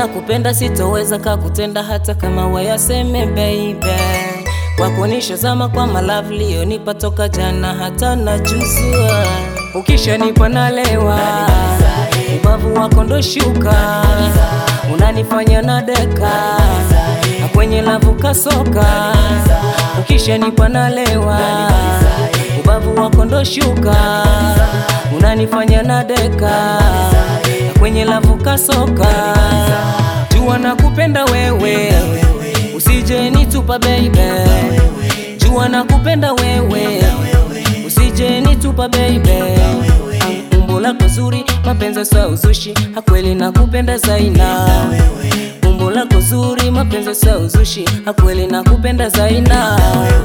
nakupenda, sitoweza kakutenda hata kama wayaseme baby. Kwako nishazama kwa malavli yonipa toka jana hata na juzua, ukishanipa nalewa, ubavu wako ndo shuka, unanifanya na deka na kwenye lavu kasoka, ukishanipa nalewa, ubavu wako ndo shuka, unanifanya na deka na kwenye lavu kasoka, jua nakupenda wewe, usije nitupa baby, jua nakupenda wewe, usije nitupa baby, umbo lako zuri, mapenzi sa uzushi, hakweli nakupenda zaina umbo lako zuri, mapenzi sa uzushi, hakweli nakupenda zaina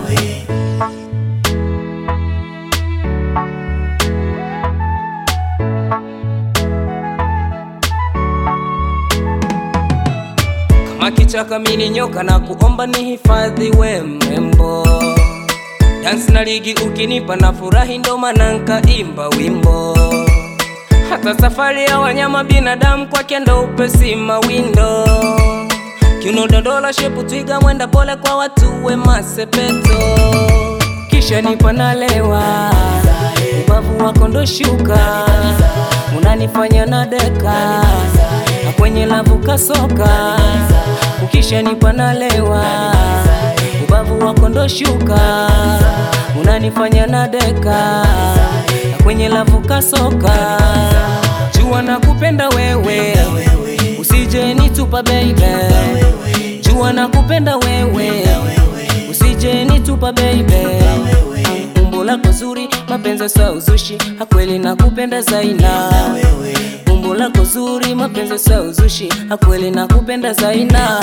kama kichaka mini nyoka na kuomba ni hifadhi we mrembo dansi na ligi ukinipa na furahi ndo maana nkaimba wimbo hata safari ya wanyama binadamu kwake ndo upesi mawindo kiuno dodola shepu twiga mwenda pole kwa watu we masepeto kisha nipa nalewa ubavu wako ndo shuka unanifanya na deka na kwenye lavu kasoka ukisha nipa nalewa ubavu wako ndo shuka unanifanya na deka na kwenye lavu kasoka jua nakupenda wewe usije nitupa baby jua nakupenda wewe usije nitupa baby umbo lako zuri mapenzi sa uzushi hakweli nakupenda zaina umbo lako zuri mapenzi sa uzushi hakweli nakupenda zaina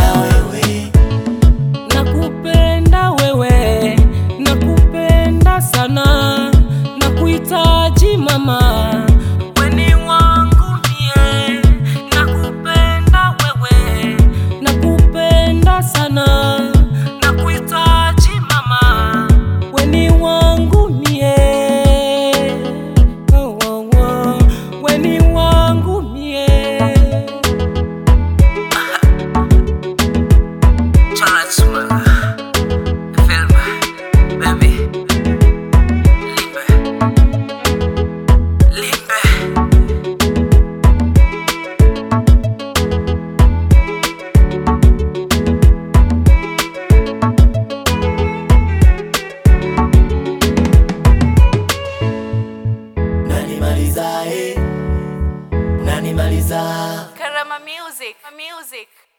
nakupenda wewe nakupenda sana nakuhitaji mama weni wangu mie nakupenda wewe nakupenda sana nakuhitaji mama weni wangu mie oh, oh, oh. weni wangu mie Charazma, Velma, baby, Limbe, Limbe. Unanimaliza, eh, unanimaliza. Karama Music. Music.